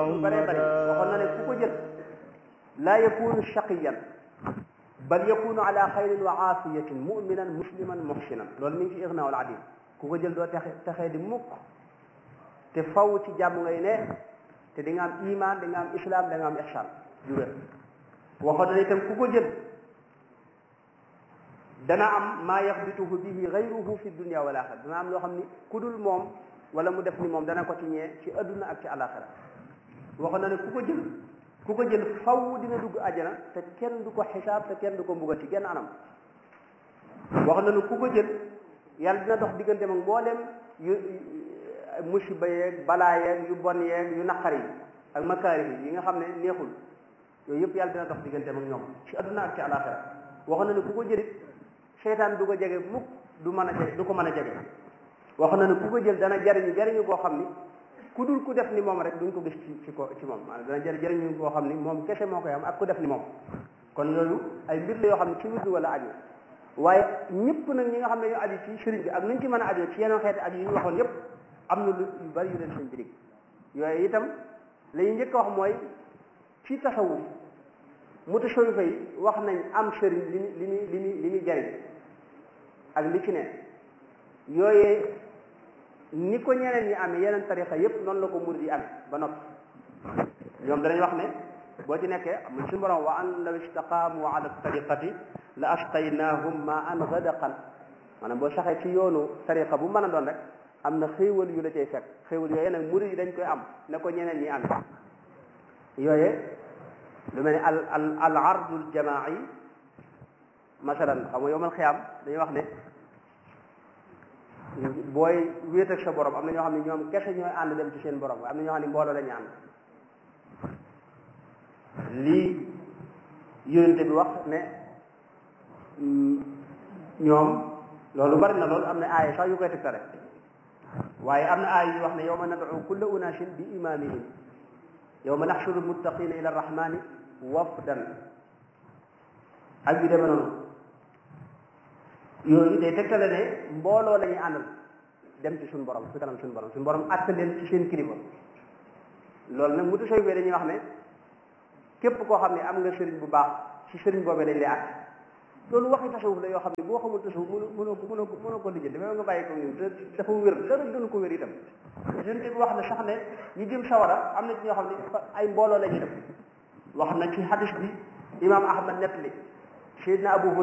yu bëree bëri waxoon na ne ku ko jël laa yakunu shaqiyan bal yakunu ala xayrin wa aafiyatin muminan musliman muhsinan loolu mi ngi ci ignaawul adim ku ko jël doo texe texee di mukk te faw ci jàmm ngay ne te di nga am iman di nga am islam da nga am ihsan ju wér waxoon na itam ku ko jël dana am maa yaxbituhu bihi gayruhu fi dunia wal axira dana am loo xam ni ku dul moom wala mu def ni moom dana ko ci ñee ci adduna ak ci alaxira waxoon na ne ku ko jël ku ko jël faw dina dugg àjjana te kenn du ko xisaab te kenn du ko mbugal ci genn anam wax na ne ku ko jël yàlla dina dox diggante mag mbooleem yu musiba yeeg balaa yeeg yu bon yeeg yu naqari yi ak makaari yi nga xam ne neexul yooyu yëpp yàlla dina dox diggante mag ñoom ci adduna ak ci alaxira wax na ne ku ko jëlit seytaan du ko jege mukk du mën a jege du ko mën a jege wax na ne ku ko jël dana jariñu jariñu koo xam ni ku dul ku def ni moom rek duñ ko gis ci ci ko ci moom maanaam dana jëriñ jëriñu koo xam ni moom kese moo koy am ak ku def ni moom kon yooyu ay mbir la yoo xam ne ci wirdu wala aju waaye ñëpp nag ñi nga xam ne ñoo aju ci sëriñ bi ak nuñ ci mën a aju ci yeneen xeeti aju yi ñu waxoon yëpp am na lu yu bari yu leen sëñ bi dig yooyu itam la ñuy njëkk a wax mooy ci tasawuf mutasawwifa yi wax nañ am sëriñ li ñu li ñu li ñu li ñuy jëriñ ak li ci ne yooyee ni ko ñeneen ñi amee yeneen tarixa yépp noonu la ko murid yi amee ba noppi ñoom danañ wax ne boo ci nekkee am suñu borom wa an law istaqaamu ala tariqati la asqaynahum ma an gadaqan maanaam boo saxee ci yoonu tariqa bu mën a doon rek am na xéewal yu la cay fekk xéewal yooyee nag murid yi dañ koy am ne ko ñeneen ñi amee yooyee lu mel ne al al al ardul jamaai masalan xam nga yowmal xiyaam dañuy wax ne booy wéet ak sa borom am na ñoo xam ne ñoom kese ñooy ànd dem ci seen borom am na ñoo xam ne mbooloo la ñu ànd lii yonente bi wax ne ñoom loolu bari na loolu am na aaya sax yu koy tegtale waaye am na aaya yu wax ne yawma nad'u kulla unaasin bi imaamihim yawma naxshuru almuttaqina ila arrahmani wafdan ak yu demee noonu yooyu day tegtale ne mbooloo la ñuy àndal dem ci suñu borom fi kanam suñu borom suñu borom àtte leen ci seen kilifa loolu nag mu tasawuf dañuy wax ne képp koo xam ne am nga sëriñ bu baax ci sëriñ boobee dañ lay àtte loolu waxi tasawuf la yoo xam ne boo xamul tasawuf mënu mënoo ko mënoo ko mënoo ko lijjanti dafay nga bàyyi ko ñun te dafa wér dara gënu ko wér itam sëriñ bi wax ne sax ne ñi jëm sawara am na ci ñoo xam ne ay mbooloo la ñuy def wax na ci hadis bi imam ahmad nettali Seydina Abu